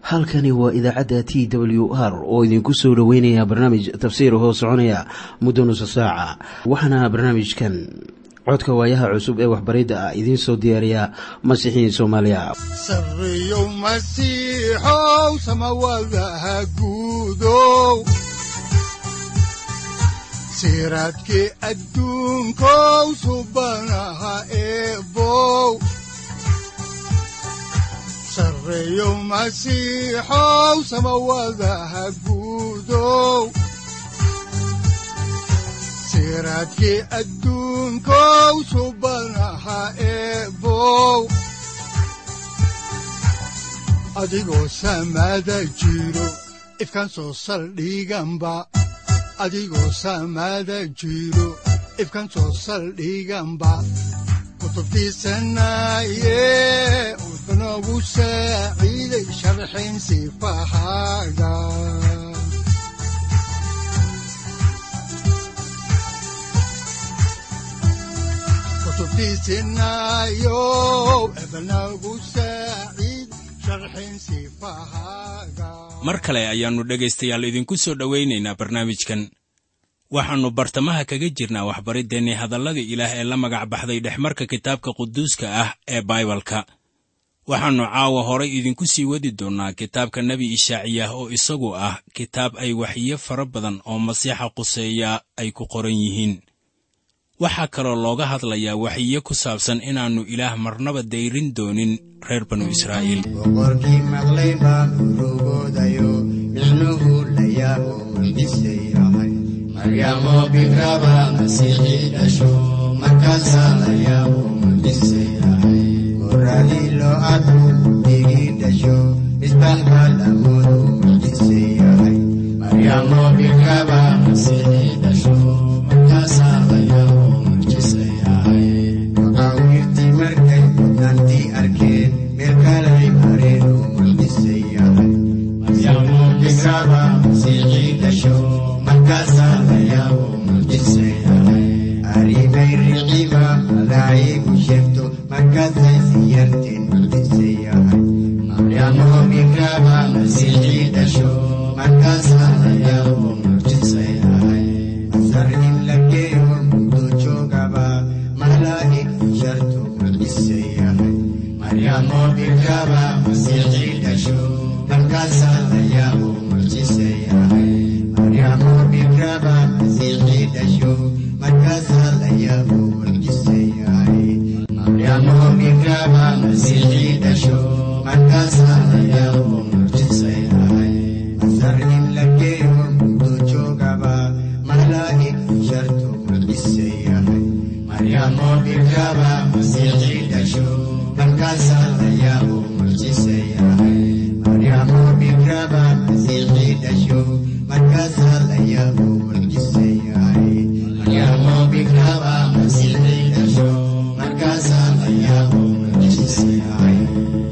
halkani waa idaacadda t w r oo idinku soo dhoweynaya barnaamij tafsiir hoo soconaya muddo nusa saaca waxaana barnaamijkan codka waayaha cusub ee waxbaridda ah idiin soo diyaariya masiixiin soomaaliya sareyow masiixow samawadaha guudow siraadkii adduunkow subanaha eebow sareyow masiixow samawadaha guudow siraadkii adduunkow subanaha eebow adigoo samaada jiro ifkan soo saldhiganba adigoo samaada jiro ifkan soo saldhiganba kutubtiisanaye wuxunogu saaciiday sharxin sifahaaga kutubtiisinayo ebnagu saaciid sharxin sifahaaga mar kale ayaannu dhegaystayaal idinku soo dhowaynaynaa barnaamijkan waxaannu bartamaha kaga jirnaa waxbariddeenni hadalladii ilaah ee la magac baxday dhexmarka kitaabka quduuska ah ee baibalka waxaannu caawa horay idinku sii wadi doonnaa kitaabka nebi ishaaciyah oo isagu ah kitaab ay waxyiyo fara badan oo masiixa quseeya ay ku qoran yihiin waxaa kaloo looga hadlayaa waxyiyo ku saabsan inaannu ilaah marnaba dayrin doonin reer banu israa'iil boqorkii maqlay baa urugoodayo micnuhu la yaabo mucjisay ahay maryamo bikraba masiixii dhasho markaasaa la yaabo mucjisay ahay goradii loo arko digii dhasho misbax baa lamoodu mucjisay ahay maryamo bikraba masiixii dhasho markaasaa la yaabo mucjisay ahay maqaawiirtii markay mudnaantii arkeen meel kalay mareen oo mucjisay ahay maryamo bikraba masiixii dhasho markaasaa la yaabo mucjisay ahay aribay riciba malaa'igu sheegto markaasay siyarteen mucjisay ahay maryamo bikraba masiixii dhasho markaasaa la yaabo mucjisay ahay masar in la geeyo muddo joogaba malaa'ig shartu mucjisay ahay maryamo bikraba masiixii dhasho markaasaa la yaabo mucjisay ahay maryamo bikraba masiixii dhasho markaasaa la yaabo mucjisay ahay maryamo bikraba masiixii dhasho markaasaa la yaabo mucjisay ahay masar in la geeyo muddo joogaba malaa'ig shartu mucjisay ahay maryamo bikraba masiixii dhasho markaasaa la yaabo mucjisay ahay maryamo bikraba masiixii dhasho markaasaa la yaabo mucjisay ahay maryamo bikraba masiixii dhasho markaasaa la yaabo mucjisay ahay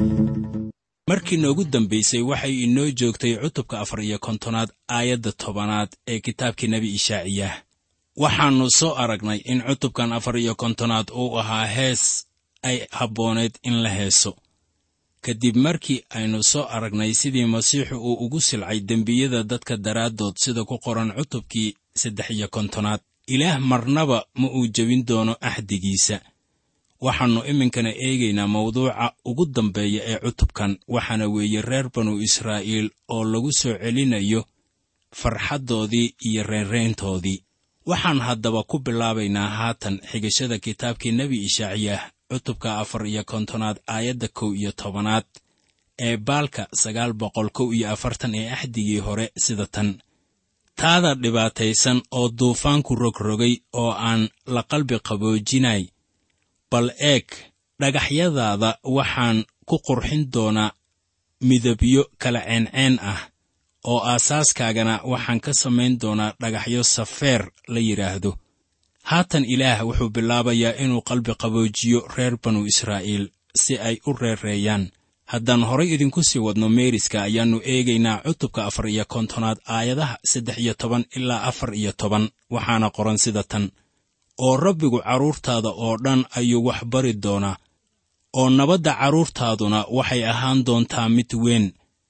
markii noogu dambaysay waxay inoo joogtay cutubka afar iyo kontonaad aayadda tobanaad ee kitaabkii nebi ishaaciyah waxaannu soo aragnay in cutubkan afar iyo kontonaad uu ahaa hees ay habbooneed in la heeso kadib markii aynu soo aragnay sidii masiixu uu ugu silcay dembiyada dadka daraaddood sida ku qoran cutubkii saddex iyo kontonaad ilaah marnaba ma uu jebin doono axdigiisa waxaannu iminkana eegaynaa mawduuca ugu dambeeya ee cutubkan waxaana weeye reer banu israa'iil oo lagu soo celinayo farxaddoodii iyo reerreyntoodii waxaan haddaba ku bilaabaynaa haatan xigashada kitaabkii nebi ishaaciyah cutubka afar iyo kontonaad aayadda kow iyo tobanaad ee baalka sagaal boqol kow iyo afartan ee axdigii hore sida tan taada dhibaataysan oo duufaanku rogrogay oo aan la qalbi qaboojinay bal eeg dhagaxyadaada waxaan ku qurxin doonaa midabyo kala ceenceen ah oo aasaaskaagana waxaan ka samayn doonaa dhagaxyo safeer la yidhaahdo haatan ilaah wuxuu bilaabayaa inuu qalbi qaboojiyo reer banu israa'iil si ay u reereeyaan haddaan horay idinku sii wadno meeriska ayaannu eegaynaa cutubka afar iyo kontonaad aayadaha saddex iyo toban ilaa afar iyo toban waxaana qoran sida tan oo rabbigu carruurtaada oo dhan ayuu wax bari doonaa oo nabadda carruurtaaduna waxay ahaan doontaa mid weyn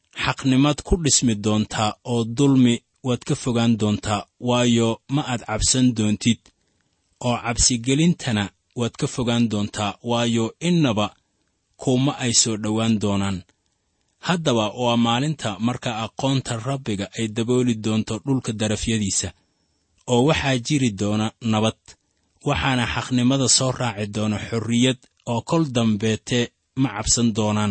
xaqnimad ku dhismi doontaa oo dulmi waad ka fogaan doontaa waayo ma aad cabsan doontid oo cabsigelintana waad ka fogaan doontaa waayo innaba kuuma ay soo dhowaan doonaan haddaba waa maalinta marka aqoonta rabbiga ay dabooli doonto dhulka darafyadiisa oo waxaa jiri doona nabad waxaana xaqnimada soo raaci doona xorriyad oo kol dambeete ma cabsan doonaan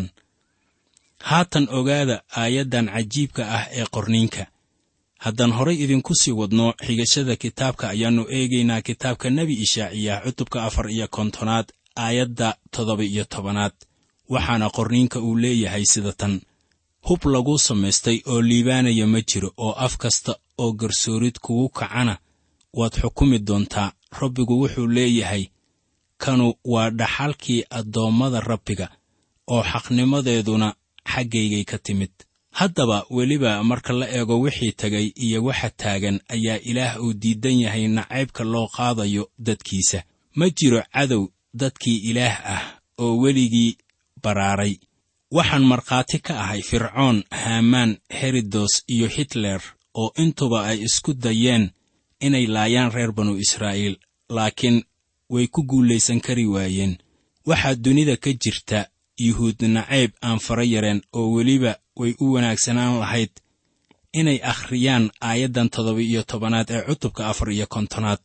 haatan ogaada aayaddan cajiibka ah ee qorniinka haddaan horay idinku sii wadno xigashada kitaabka ayaannu eegaynaa kitaabka nebi ishaaciyah cutubka afar iyo kontonaad aayadda toddoba iyo tobanaad waxaana qorniinka uu leeyahay sida tan hub lagu samaystay oo liibaanaya ma jiro oo af kasta oo garsoorid kugu kacana waad xukumi doontaa rabbigu wuxuu leeyahay kanu waa dhaxalkii addoommada rabbiga oo xaqnimadeeduna xaggaygay ka timid haddaba weliba marka la eego wixii tegay iyo waxa taagan ayaa ilaah uu diidan yahay nacaybka loo qaadayo dadkiisa ma jiro cadow dadkii ilaah ah oo weligii baraaray waxaan markhaati ka ahay fircoon haamaan herodos iyo hitler oo intuba ay isku dayeen inay laayaan reer banu israa'iil laakiin way ku guulaysan kari waayeen waxaa dunida ka jirta yuhuud nacayb aan fara yareen oo weliba way u wanaagsanaan lahayd inay akhriyaan aayaddan toddoba iyo tobanaad ee cutubka afar iyo kontonaad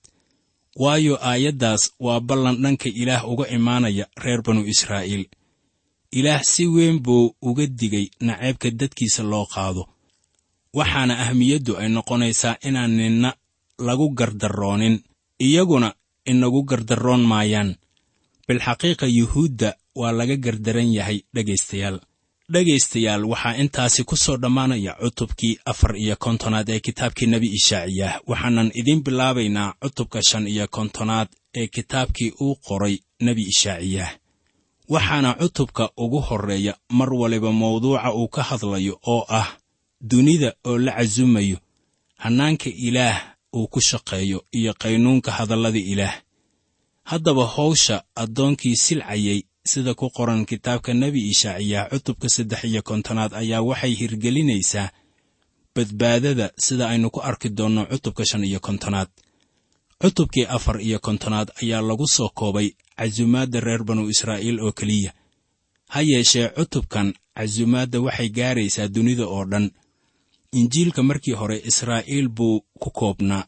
waayo aayaddaas waa ballan dhanka ilaah uga imaanaya reer banu israa'iil ilaah si weyn buu uga digay nacaybka dadkiisa loo qaado waxaana ahmiyaddu ay noqonaysaa inaan ninna lagu gardarroonin iyaguna inagu gardarroon maayaan bilxaqiiqa yuhuudda waa laga gardaran yahay dhegaystayaal dhegaystayaal waxaa intaasi ku soo dhammaanaya cutubkii afar iyo kontonaad ee kitaabkii nebi ishaaciyah waxaanan idiin bilaabaynaa cutubka shan iyo kontonaad ee kitaabkii uu qoray nebi ishaaciyah waxaana cutubka ugu horreeya mar waliba mawduuca uu ka hadlayo oo ah dunida oo la casumayo hannaanka ilaah uu ku shaqeeyo iyo qaynuunka hadallada ilaah haddaba hawsha addoonkii silcayay sida ku qoran kitaabka nebi ishaaciyah cutubka saddex iyo kontonaad ayaa waxay hirgelinaysaa badbaadada sida aynu ku arki doonno cutubka shan iyo kontonaad cutubkii afar iyo kontonaad ayaa lagu soo koobay casumaadda reer banu israa'iil oo keliya ha yeeshee cutubkan casumaadda waxay gaaraysaa dunida oo dhan injiilka markii hore israa'iil buu ku koobnaa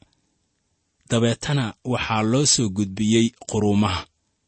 dabeetana waxaa loo soo gudbiyey quruumaha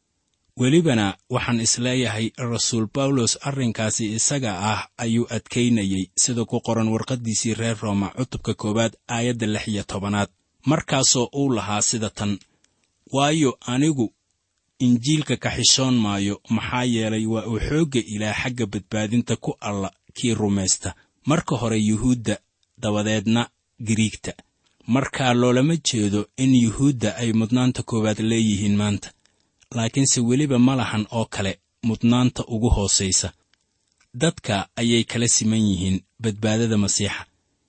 welibana waxaan isleeyahay rasuul bawlos arrinkaasi isaga ah ayuu adkaynayey sida ku qoran warqaddiisii reer rooma cutubka koowaad aayadda lix iyo tobanaad markaasoo uu lahaa sida tan waayo anigu injiilka ka xishoon maayo maxaa yeelay waa uu xoogga ilaah xagga badbaadinta ku alla kii rumaysta marka hore yuhuudda dabadeedna giriigta markaa loolama jeedo in yuhuudda ay mudnaanta koowaad leeyihiin maanta laakiinse weliba ma lahan oo kale mudnaanta ugu hoosaysa dadka ayay kala siman yihiin badbaadada masiixa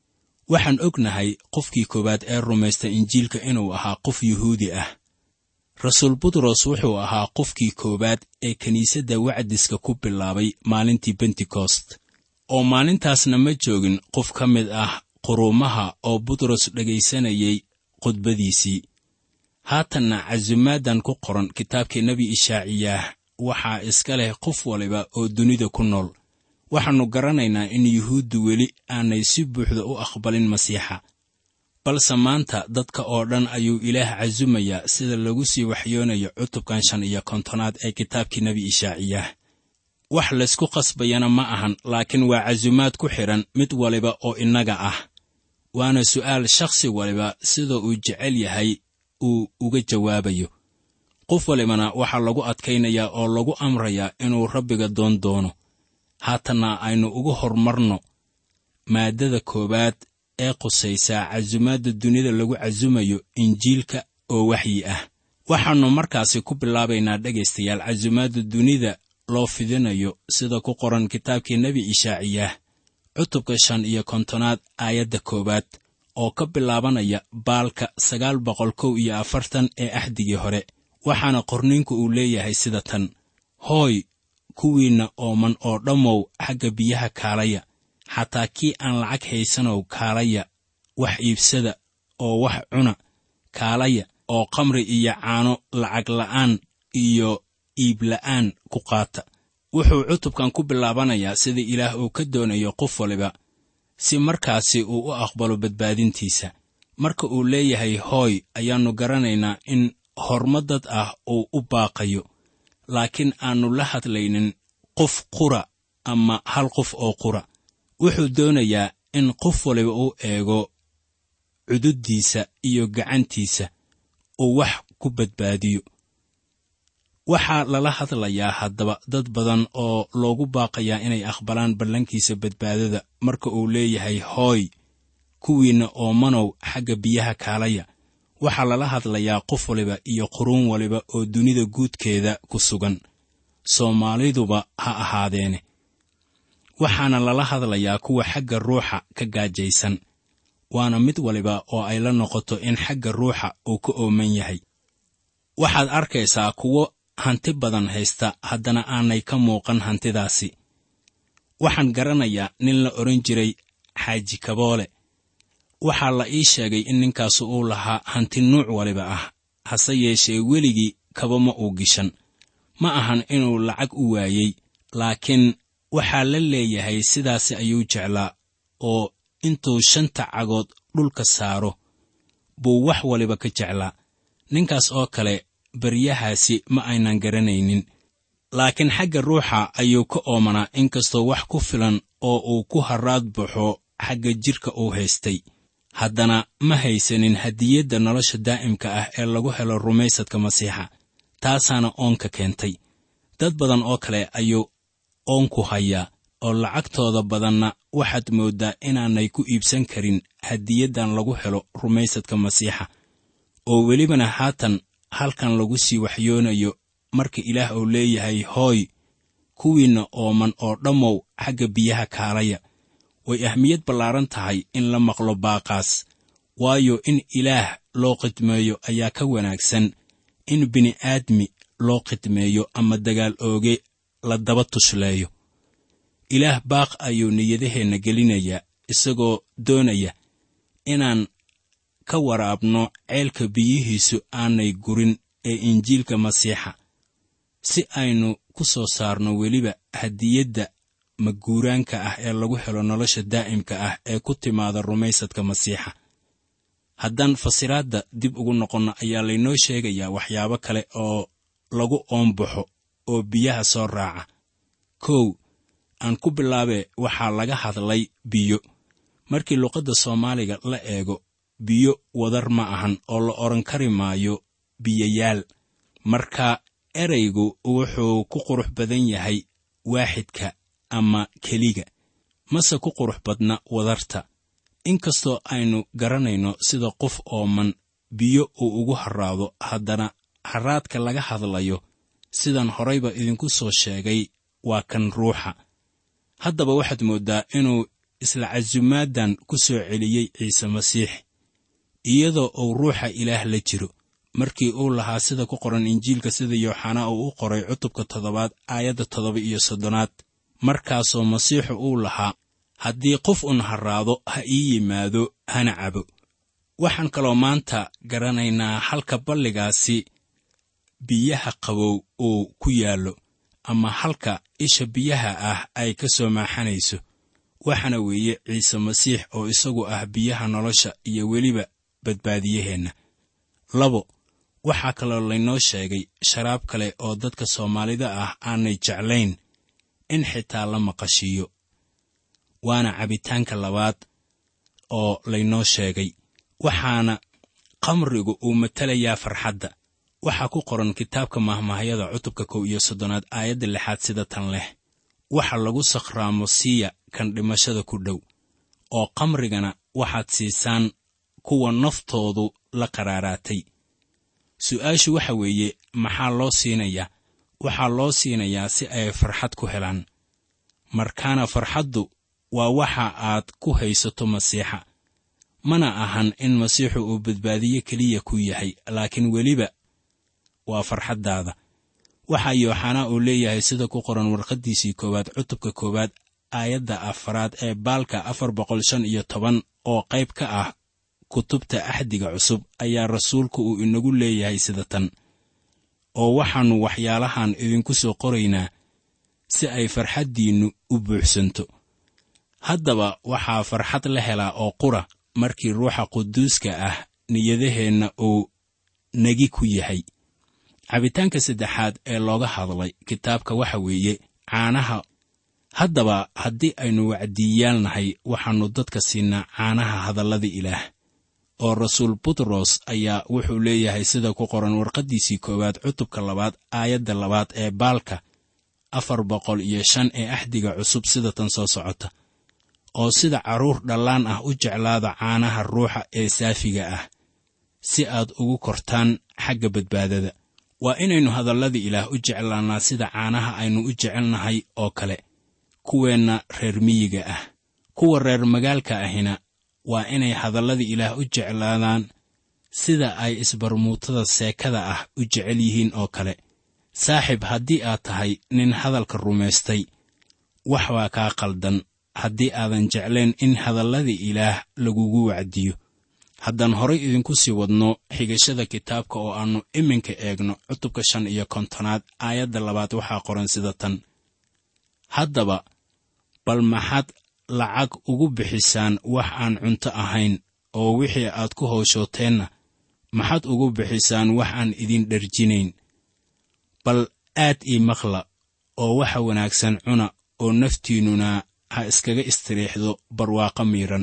waxaan ognahay qofkii koowaad ee rumaysta injiilka inuu ahaa qof yuhuudi ah rasuul butros wuxuu ahaa qofkii koowaad ee kiniisadda wacdiska ku bilaabay maalintii bentekost oo maalintaasna ma joogin qof ka mid ah quruumaha oo butros dhegaysanayay khudbadiisii haatanna casumaaddan ku qoran kitaabkii nebi ishaaciyaah waxaa iska leh qof waliba oo dunida ku nool waxaannu garanaynaa in yuhuuddu weli aanay si buuxda u aqbalin masiixa balse maanta dadka oo dhan ayuu ilaah casumayaa sida lagu sii waxyoonayo cutubkan shan iyo kontonaad ee kitaabkii nebi ishaaciyaah wax laysku qasbayana ma ahan laakiin waa casumaad ku xidhan mid waliba oo innaga ah waana su'aal shakhsi waliba sida uu jecel yahay uu uga jawaabayo qof walibana waxaa lagu adkaynayaa oo lagu amrayaa inuu rabbiga doon doono haatanna aynu ugu hormarno maaddada koowaad ee qusaysaa casumaadda dunida lagu casumayo injiilka oo waxyi ah waxaannu markaasi ku bilaabaynaa dhegaystayaal casumaadda dunida loo fidinayo sida ku qoran kitaabkii nebi ishaaciyaah cutubka shan iyo kontonaad aayadda koowaad oo ka bilaabanaya baalka sagaal boqol kow iyo afartan ee axdigii hore waxaana qorniinku uu leeyahay sida tan hooy kuwiinna ooman oo dhammow xagga biyaha kaalaya xataa kii aan lacag haysanow kaalaya wax iibsada oo wax cuna kaalaya oo khamri iyo caano lacag la'aan iyo iibla'aan ku qaata wuxuu cutubkan ku bilaabanayaa sida ilaah uu ka doonayo qof waliba si markaasi uu u aqbalo badbaadintiisa marka uu leeyahay hooy ayaannu garanaynaa in horma dad ah uu u baaqayo laakiin aannu la hadlaynin qof qura ama hal qof oo qura wuxuu doonayaa in qof waliba uu eego cududdiisa iyo gacantiisa uu wax ku badbaadiyo waxaa lala hadlayaa haddaba dad badan oo loogu baaqayaa inay aqbalaan ballankiisa badbaadada marka uu leeyahay hooy kuwiinna oomanow xagga biyaha kaalaya waxaa lala hadlayaa qof waliba iyo quruun waliba oo dunida guudkeeda ku sugan soomaaliduba ha ahaadeene waxaana lala hadlayaa kuwa xagga ruuxa ka gaajaysan waana mid waliba oo ay la noqoto in xagga ruuxa uu ka ooman yahay waxaad arkaysaa kuwo hanti badan haysta haddana aanay ka muuqan hantidaasi waxaan garanayaa nin la odhan jiray xaaji kaboole waxaa la ii sheegay in ninkaasu uu lahaa hanti nuuc waliba ah hase yeeshee weligii kaba ma uu gishan ma ahan inuu lacag u waayey laakiin waxaa la leeyahay sidaasi ayuu jeclaa oo intuu shanta cagood dhulka saaro buu wax waliba ka jeclaa ninkaas oo kale baryahaasi ma aynan garanaynin laakiin xagga ruuxa ayuu ka oomanaa inkastoo wax ku filan oo uu ku harraad baxo xagga jidhka uu haystay haddana ma haysanin hadiyadda nolosha daa'imka ah ee lagu helo rumaysadka masiixa taasaana oonka keentay dad badan oo kale ayuu oonku hayaa oo lacagtooda badanna waxaad mooddaa inaanay ku iibsan karin hadiyaddan lagu helo rumaysadka masiixa oo welibana haatan halkan lagu sii waxyoonayo marka ilaah uu leeyahay hooy kuwiinna ooman oo dhammow xagga biyaha kaalaya way ahmiyad ballaaran tahay in la maqlo baaqaas waayo in ilaah loo khidmeeyo ayaa ka wanaagsan in bini'aadmi loo khidmeeyo ama dagaal ooge la daba tushleeyo ilaah baaq ayuu niyadaheenna gelinayaa isagoo doonaya inaan ka waraabno ceelka biyihiisu aanay gurin ee injiilka masiixa si aynu ku soo saarno weliba hadiyadda maguuraanka ah ee lagu helo nolosha daa'imka ah ee ku timaada rumaysadka masiixa haddaan fasiraadda dib ugu noqonno ayaa laynoo sheegayaa waxyaabo kale oo lagu oombaxo oo biyaha soo raaca kow aan ku bilaabee waxaa laga hadlay biyo markii luqadda soomaaliga la eego biyo wadar ma ahan oo la odhan kari maayo biyayaal marka eraygu wuxuu ku qurux badan yahay waaxidka ama keliga mase ku qurux badna wadarta inkastoo aynu garanayno sida qof ooman biyo uu ugu harraado haddana harraadka laga hadlayo sidan horayba idinku soo sheegay waa kan ruuxa haddaba waxaad mooddaa inuu isla casumaaddan ku soo celiyey ciise masiix iyadoo uu ruuxa ilaah la jiro markii uu lahaa sida ku qoran injiilka sida yooxanaa uu u qoray cutubka toddobaad aayadda toddoba iyo soddonaad markaasoo masiixu uu lahaa haddii qof un harraado ha ii yimaado hana cabo waxaan kaloo maanta garanaynaa halka balligaasi biyaha qabow uu ku yaallo ama halka isha biyaha ah ay ka soo maaxanayso waxaana weeye ciise masiix oo isagu ah biyaha nolosha iyo weliba badbaadiyaheenna labo waxaa kaloo laynoo sheegay sharaab kale oo dadka soomaalida ah aanay jeclayn in xitaa la maqashiiyo waana cabitaanka labaad oo laynoo sheegay waxaana khamrigu uu matelayaa farxadda waxaa ku qoran kitaabka mahmahyada cutubka kow iyo soddonaad aayadda lixaad sida tan leh waxa lagu sakhraamo siiya kan dhimashada ku dhow oo khamrigana waxaad siisaan kuwa naftoodu la qaraaraatay su'aashu waxa weeye maxaa loo siinayaa waxaa loo siinayaa si ay farxad ku helaan markaana farxaddu waa waxa aad ku haysato masiixa mana ahan in masiixu uu badbaadiye keliya ku yahay laakiin weliba waa farxaddaada waxaa yooxanaa uu leeyahay sida ku qoran warqaddiisii koowaad cutubka koowaad aayadda afaraad ee baalka afar boqol shan iyo toban oo qayb ka ah kutubta axdiga cusub ayaa rasuulku uu inagu leeyahay sida tan oo waxaannu waxyaalahan idinku soo qoraynaa si ay farxaddiinnu u buuxsanto haddaba waxaa farxad la helaa oo qura markii ruuxa quduuska ah niyadaheenna uu negi ku yahay cabitaanka saddexaad ee looga hadlay kitaabka waxa weeye caanaha haddaba haddii aynu wacdiiyaal nahay waxaannu dadka siinaa caanaha hadallada ilaah oo rasuul butros ayaa wuxuu leeyahay sida ku qoran warqaddiisii koowaad cutubka labaad aayadda labaad ee baalka afar boqol iyo shan ee axdiga cusub sida tan soo socota oo sida carruur dhallaan ah u jeclaada caanaha ruuxa ee saafiga ah si aad ugu kortaan xagga badbaadada waa inaynu hadallada ilaah u jeclaannaa sida caanaha aynu u jecelnahay oo kale kuweenna reer miyiga ah kuwa reer magaalka ahina waa inay hadallada ilaah u jeclaadaan sida ay isbarmuutada seekada ah u jecel yihiin oo kale saaxib haddii aad tahay nin hadalka rumaystay wax baa kaa qaldan haddii aadan jeclayn in hadallada ilaah lagugu wacdiyo haddaan horay idinku sii wadno xigashada kitaabka oo aannu iminka eegno cutubka shan iyo kontonaad aayadda labaad waxaa qoran sida tan haddaba bal maxaad lacag ugu bixisaan wax aan cunto ahayn oo wixii aad ku howshooteenna maxaad ugu bixisaan wax aan idin dherjinayn bal aad ii maqla oo waxa wanaagsan cuna oo naftiinnuna ha iskaga istiriixdo barwaaqo miidhan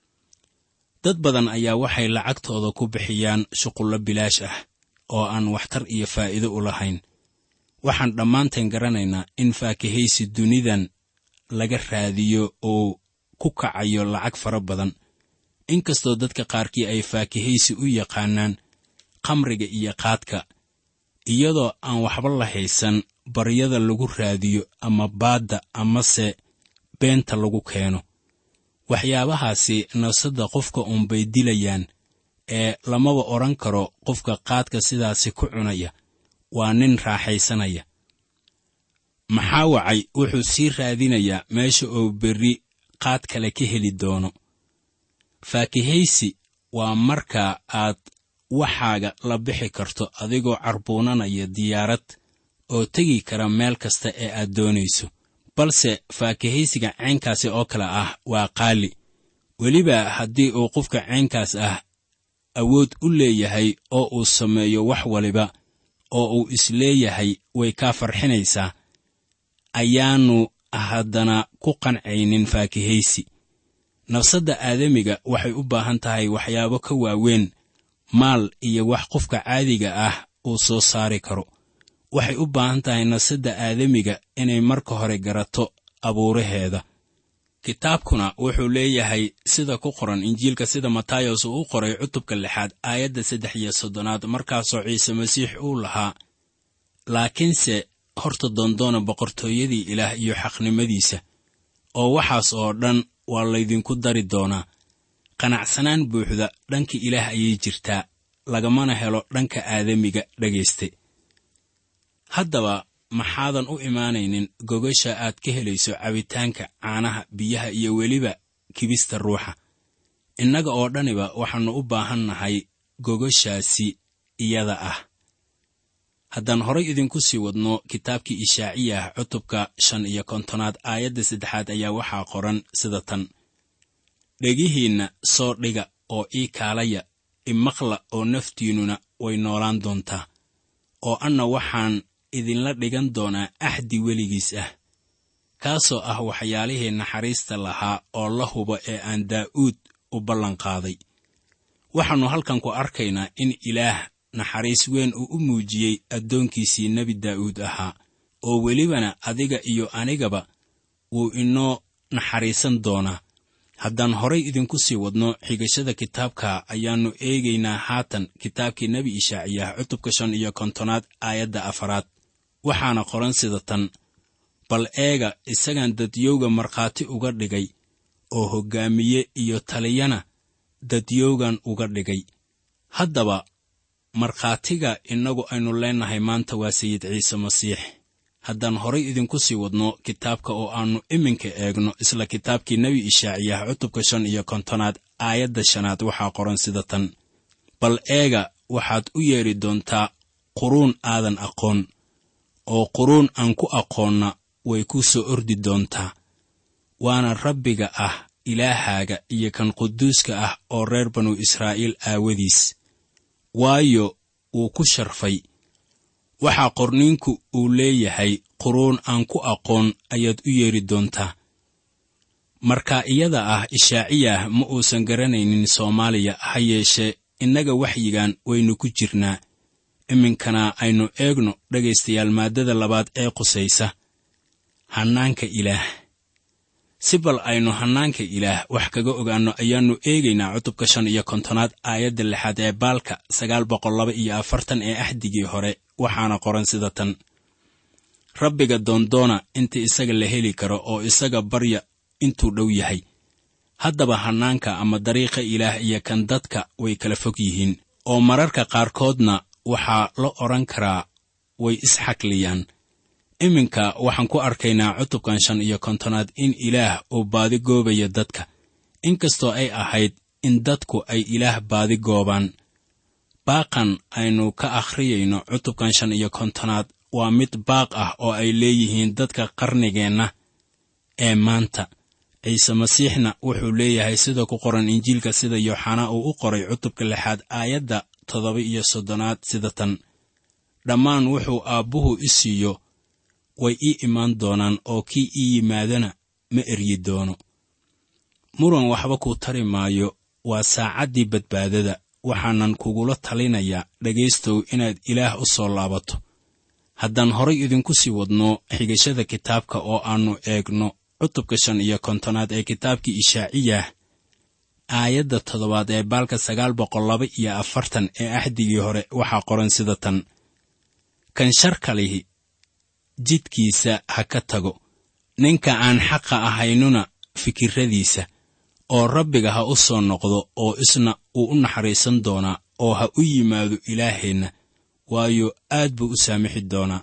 dad badan ayaa waxay lacagtooda ku bixiyaan shuqullo bilaash ah oo aan waxtar iyo faa'iido u lahayn waxaan dhammaanteen garanaynaa in faakahaysi dunidan laga raadiyo oo ku kacayo lacag fara badan inkastoo dadka qaarkii ay faakahaysi u yaqaanaan khamriga iyo qaadka iyadoo aan waxba la haysan baryada lagu raadiyo ama baadda amase beenta lagu keeno waxyaabahaasi nafsadda qofka uunbay dilayaan ee lamaba odhan karo qofka qaadka sidaasi ku cunaya waa nin raaxaysanaya maxaa wacay wuxuu sii raadinayaa meesha uu berri qaad kale ka heli doono faakihaysi waa marka aad waxaaga la bixi karto adigoo carbuunanaya diyaarad oo tegi kara meel kasta ee aad doonayso balse faakihaysiga caynkaasi oo kale ah waa qaali weliba haddii uu qofka caynkaas ah awood u leeyahay oo uu sameeyo wax waliba oo uu isleeyahay way kaa farxinaysaa ayaannu haddana ku qancaynin faakihaysi nafsadda aadamiga waxay u baahan tahay waxyaabo ka waaweyn maal iyo wax qofka caadiga ah uu soo saari karo waxay u baahan tahay nafsadda aadamiga inay marka hore garato abuuraheeda kitaabkuna wuxuu leeyahay sida ku qoran injiilka sida matayos uu u qoray cutubka lixaad aayadda saddex iyo soddonaad markaasoo ciise masiix uu lahaa laakiinse horta doondoona boqortooyadii ilaah iyo xaqnimadiisa oo waxaas oo dhan waa laydinku dari doonaa qanacsanaan buuxda dhanka ilaah ayay jirtaa lagamana helo dhanka aadamiga dhegayste haddaba maxaadan u imaanaynin gogasha aad ka helayso cabitaanka caanaha biyaha iyo weliba kibista ruuxa innaga oo dhaniba waxaannu u baahan nahay gogashaasi iyada ah haddaan horay idinku sii wadno kitaabkii ishaaciyah cutubka shan iyo kontonaad aayadda saddexaad ayaa waxaa qoran sida tan dhegihiinna soo dhiga oo ii kaalaya imaqla oo naftiinnuna way noolaan doontaa oo anna waxaan idinla dhigan doonaa axdi weligiis ah kaasoo ah waxyaalihii naxariista lahaa oo la hubo ee aan daa'uud u ballanqaaday waxaannu halkan ku arkaynaa in ilaah naxariis weyn uu u muujiyey addoonkiisii nebi daa'uud ahaa oo welibana adiga iyo anigaba wuu inoo naxariisan doonaa haddaan horay idinku sii wadno xigashada kitaabka ayaannu eegaynaa haatan kitaabkii nebi ishaaciyah cutubka shan iyo kontonaad aayadda afaraad waxaana qoran sida tan bal eega isagaan dadyowga markhaati uga dhigay oo hoggaamiye iyo taliyana dadyowgan uga dhigay haddaba markhaatiga innagu aynu leennahay maanta waa sayid ciise masiix haddaan horay idinku sii wadno kitaabka oo aannu iminka eegno isla kitaabkii nebi ishaaciyah cutubka shan iyo kontonaad aayadda shanaad waxaa qoran sida tan bal eega waxaad u yeedhi doontaa quruun aadan aqoon oo quruun aan ku aqoonna way kuu soo ordi doontaa waana rabbiga ah ilaahaaga iyo kan quduuska ah oo reer banu israa'iil aawadiis waayo wuu ku sharfay waxaa qorniinku uu leeyahay quruun aan ku aqoon ayaad u yeedhi doontaa marka iyada ah ishaaciyah ma uusan garanaynin soomaaliya ha yeeshee innaga waxyigan waynu ku jirnaa iminkana aynu eegno dhegaystayaal maaddada labaad ee qusaysa hannaanka ilaah si bal aynu hannaanka ilaah wax kaga ogaanno ayaannu eegaynaa cutubka shan iyo kontonaad aayadda lixaad ee baalka sagaal boqol laba iyo afartan ee axdigii hore waxaana qoran sida tan rabbiga doondoona inta isaga la heli karo oo isaga barya intuu dhow yahay haddaba hannaanka ama dariiqa ilaah iyo kan dadka way kala fog yihiin oo mararka qaarkoodna waxaa la odhan karaa way isxakliyaan iminka waxaan ku arkaynaa cutubkan shan iyo kontonaad in ilaah uu baadi goobaya dadka inkastoo ay ahayd in dadku ay ilaah baadi goobaan baaqan aynu ka akhriyayno cutubkan shan iyo kontonaad waa mid baaq ah oo ay leeyihiin dadka qarnigeenna ee maanta ciise masiixna wuxuu leeyahay sida ku qoran injiilka sida yooxanaa uu u qoray cutubka lixaad aayadda toddoba iyo soddonaad sida tan dhammaan wuxuu aabbuhu i siiyo way ii imaan doonaan oo kii ii yimaadana ma eryi doono muran waxba kuu tari maayo waa saacaddii badbaadada waxaanan kugula talinayaa dhegaystow inaad ilaah u soo laabato haddaan horay idinku sii wadno xigashada kitaabka oo aannu eegno cutubka shan iyo kontonaad ee kitaabkii ishaaciyah aayadda toddobaad ee baalka sagaal boqol laba iyo afartan ee axdigii hore waxaa qoran sida tan kan sharka lihi jidkiisa ha ka tago ninka aan xaqa ahaynuna fikirradiisa oo rabbiga ha u soo noqdo oo isna uu u naxariisan doonaa oo ha u yimaado ilaaheenna waayo aad buu u saamixi doonaa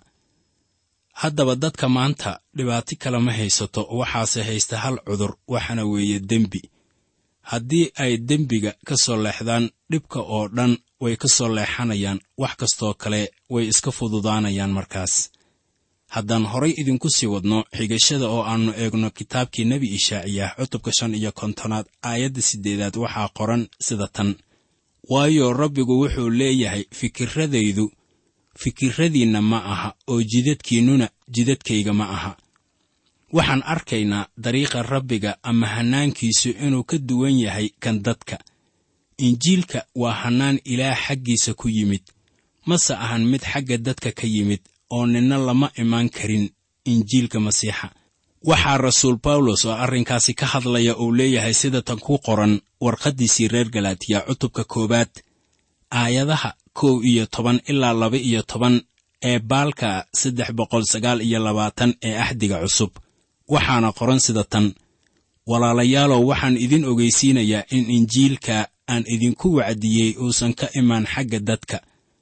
haddaba dadka maanta dhibaato kale ma haysato waxaase haysta hal cudur waxaana weeye dembi haddii ay dembiga ka soo leexdaan dhibka oo dhan way ka soo leexanayaan wax kastoo kale way iska fududaanayaan markaas haddaan horay idinku sii wadno xigashada oo aannu eegno kitaabkii nebi ishaaciyah cutubka shan iyo kontonaad aayadda siddeedaad waxaa qoran sida tan waayo rabbigu wuxuu leeyahay fikirradaydu fikirradiinna ma aha oo jidadkiinnuna jidadkayga ma aha waxaan arkaynaa dariiqa rabbiga ama hannaankiisu inuu ka duwan yahay kan dadka injiilka waa hannaan ilaah xaggiisa ku yimid mase ahan mid xagga dadka ka yimid oo ninna lama imaan karin injiilka masiixa waxaa rasuul bawlos oo arrinkaasi ka hadlaya uu leeyahay sida tan ku qoran warqaddiisii reer galaatiya cutubka koowaad aayadaha kow iyo toban ilaa laba iyo toban ee baalka saddex boqol sagaal iyo labaatan ee axdiga cusub waxaana qoran sida tan walaalayaalow waxaan idin ogeysiinayaa in injiilka aan idinku wacdiyey uusan ka imaan xagga dadka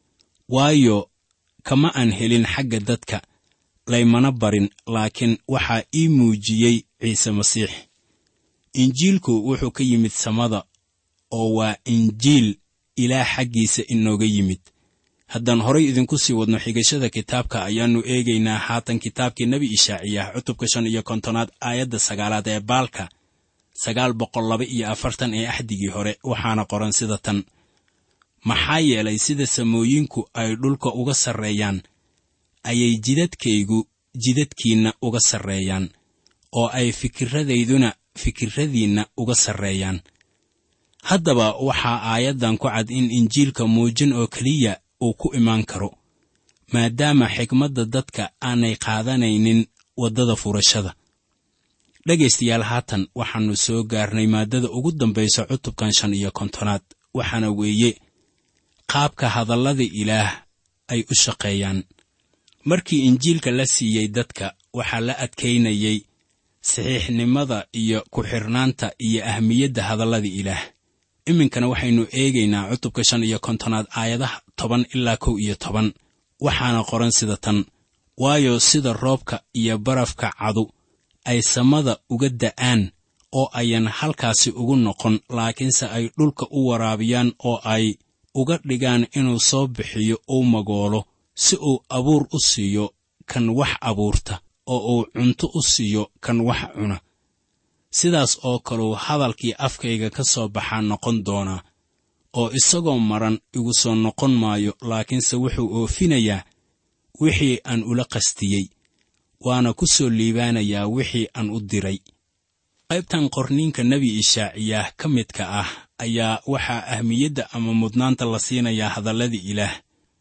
waayo kama aan helin xagga dadka laymana barin laakiin waxaa ii muujiyey ciise masiix injiilku wuxuu ka yimid samada oo waa injiil ilaah xaggiisa inooga yimid haddaan horay idinku sii wadno xigashada kitaabka ayaannu eegaynaa haatan kitaabkii nebi ishaaciyah cutubka shan iyo kontonaad aayadda sagaalaad ee baalka sagaal boqol laba iyo afartan ee axdigii hore waxaana qoran sida tan maxaa yeelay sida samooyinku ay dhulka uga sarreeyaan ayay jidadkaygu jidadkiinna uga sarreeyaan oo ay fikirradayduna fikirradiinna uga sarreeyaan haddaba waxaa aayaddan ku cad in injiilka muujin oo keliya uu ku imaan karo maadaama xigmadda dadka aanay qaadanaynin waddada furashada dhegaystayaal haatan waxaannu soo gaarnay maaddada ugu dambaysa cutubkan shan iyo kontonaad waxaana weeye qaabka hadallada ilaah ay u shaqeeyaan markii injiilka la siiyey dadka waxaa la adkaynayey saxiixnimada iyo ku-xirnaanta iyo ahmiyadda hadallada ilaah iminkana waxaynu eegaynaa cutubka shan iyo kontonaad aayadaha toban ilaa kow iyo toban waxaana qoran sida tan waayo sida roobka iyo barafka cadu ay samada uga da'aan oo ayan halkaasi ugu noqon laakiinse ay dhulka u waraabiyaan oo ay uga dhigaan inuu soo bixiyo uu magoolo si uu abuur u siiyo kan wax abuurta oo uu cunto u siiyo kan wax cuna sidaas oo kaleu hadalkii afkayga ka soo baxaa noqon doonaa oo isagoo maran igu soo noqon maayo laakiinse wuxuu oofinayaa wixii aan ula qastiyey waana ku soo liibaanayaa wixii aan u diray qaybtan qorniinka nebi ishaaciyaah ka midka ah ayaa waxaa ahmiyadda ama mudnaanta la siinayaa hadalladii ilaah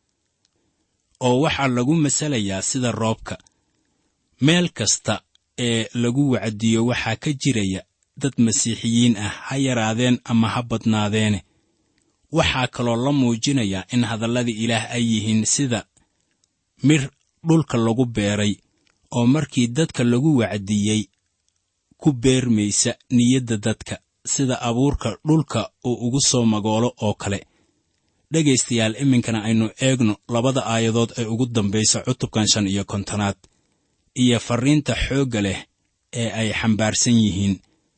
oo waxaa lagu masalayaa sida roobka meel kasta ee lagu wacdiyo waxaa ka jiraya dad masiixiyiin ah ha yaraadeen ama ha badnaadeene waxaa kaloo la muujinayaa in hadalladii ilaah ay yihiin sida mir dhulka lagu beeray oo markii dadka lagu wacdiyey ku beermaysa niyadda dadka sida abuurka dhulka uu ugu soo magoolo oo kale dhegaystayaal iminkana aynu eegno labada aayadood ee ugu dambaysa cutubkan shan iyo kontonaad iyo farriinta xoogga leh ee ay xambaarsan yihiin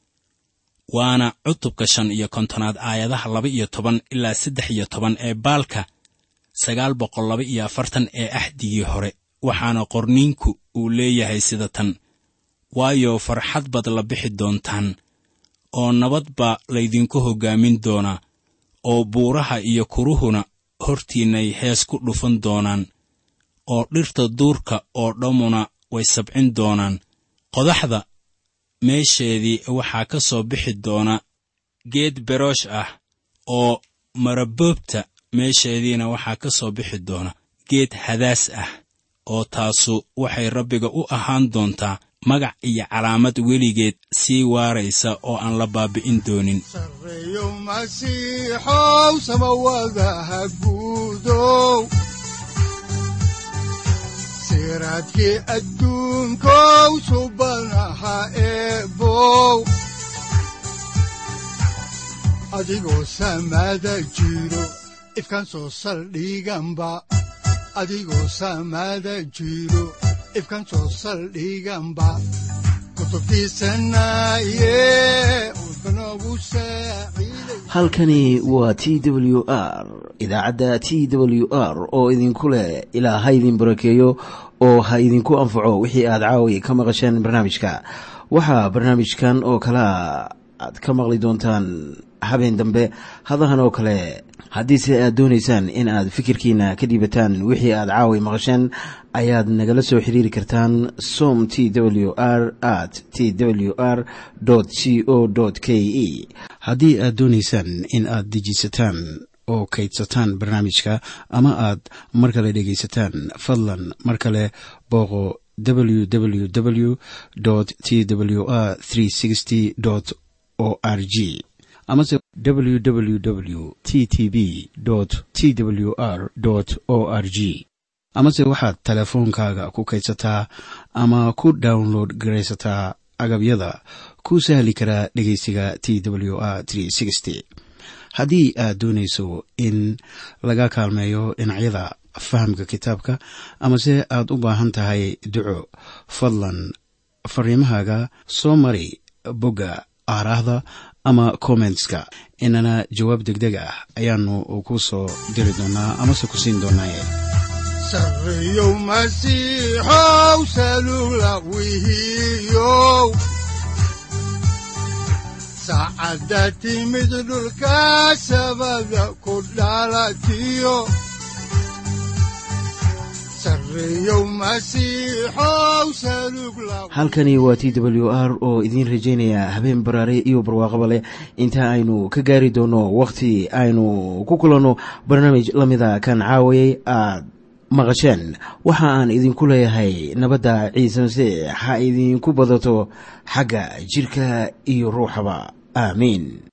waana cutubka shan iyo kontonaad aayadaha laba iyo toban ilaa saddex iyo toban ee baalka sagaal boqol laba iyo afartan ee axdigii hore waxaana qorniinku uu leeyahay sida tan waayo farxad baad la bixi doontaan oo nabad baa laydinku hoggaamin doonaa oo buuraha iyo kuruhuna hortiinnay hees ku dhufan doonaan oo dhirta duurka oo dhammuna way sabcin doonaan qodaxda meesheedii waxaa ka soo bixi doona geed beroosh ah oo maraboobta meesheediina waxaa ka soo bixi doona geed hadaas ah oo taasu waxay rabbiga u ahaan doontaa magac iyo calaamad weligeed sii waaraysa oo aan la baabi'in doonin sareeyo masiixow samawadaha guudow siraadkii adduunkow subanaha eebow adigoo samada jiro ifkaan soo saldhiganba adigoo samada jiro ifkaan soo saldhiganba kutubtiisanaye udbanogu saaciiday halkani waa t w r idaacadda t w r oo idinku leh ilaa ha idin barakeeyo oo ha idinku anfaco wixii aad caawi ka maqasheen barnaamijka waxaa barnaamijkan oo kalea aad ka maqli doontaan habeen dambe hadahan oo kale haddiise aad doonaysaan in aad fikirkiina ka dhiibataan wixii aad caawi maqasheen ayaad nagala soo xiriiri kartaan som t w r at t w r c o k e haddii aad doonaysaan in aad dejiisataan oo kaydsataan barnaamijka ama aad mar kale dhegaysataan fadlan mar kale booqo www t w r o r g amase www t t b t w r o r g amase waxaad teleefoonkaaga ku kaydsataa ama ku download garaysataa agabyada ku sahli karaa dhegeysiga t w r haddii aad doonayso in laga kaalmeeyo dhinacyada fahamka kitaabka amase aad u baahan tahay duco fadlan fariimahaaga soo mari bogga aaraahda ama kommentska inana jawaab degdeg ah ayaanu ku soo diri doonaa amase ku siin doonaaye sareeyow masiixow salula wihiyow saacadda timid dhulka sabada ku dhalatiyo sareeyow masiixow salug la halkani waa t w r oo idiin rajaynaya habeen baraare iyo barwaaqaba leh inta aynu ka gaari doono wakhti aynu ku kulanno barnaamij la mida kan caawayay aad maqasheen waxa aan idinku leeyahay nabadda ciise masiix ha idinku badato xagga jidhka iyo ruuxaba aamiin